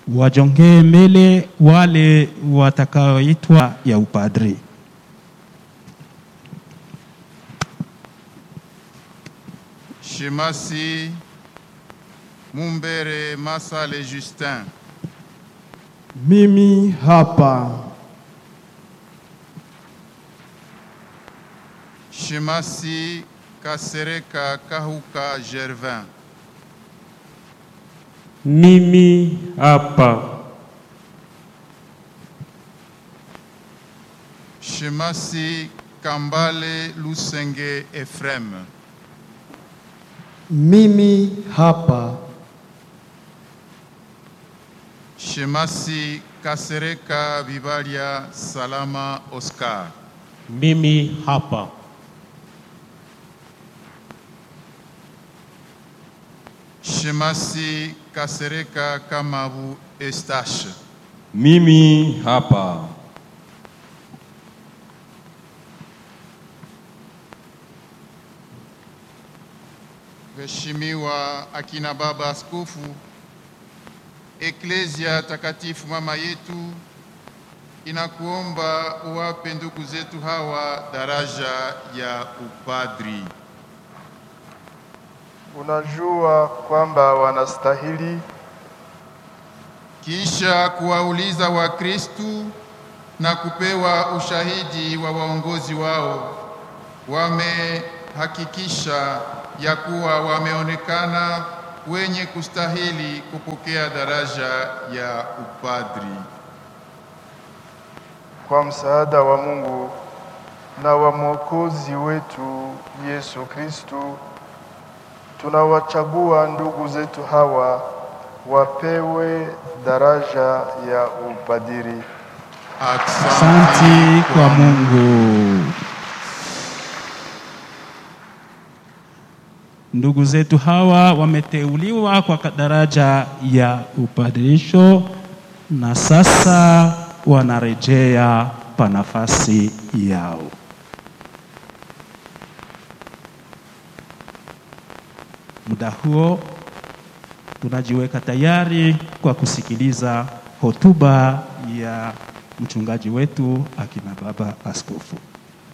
wajongee mbele wale watakaoitwa ya upadri. Shemasi Mumbere Masale Justin, Mimi hapa. Shemasi Kasereka Kahuka Gervin, Mimi hapa. Shemasi Kambale Lusenge Ephraim, Mimi hapa. Shemasi Kasereka Vivalia Salama Oscar, Mimi hapa. Shemasi Kasereka Kamabu Estache, Mimi hapa. Mheshimiwa akina baba askofu, Eklezia takatifu mama yetu inakuomba uwape ndugu zetu hawa daraja ya upadri. Unajua kwamba wanastahili Kisha kuwauliza Wakristu na kupewa ushahidi wa waongozi wao, wamehakikisha ya kuwa wameonekana wenye kustahili kupokea daraja ya upadri. kwa msaada wa Mungu na wa Mwokozi wetu Yesu Kristu, tunawachagua ndugu zetu hawa wapewe daraja ya upadiri. Asanti kwa Mungu. Ndugu zetu hawa wameteuliwa kwa daraja ya upadirisho na sasa wanarejea pa nafasi yao. Muda huo tunajiweka tayari kwa kusikiliza hotuba ya mchungaji wetu akina baba askofu.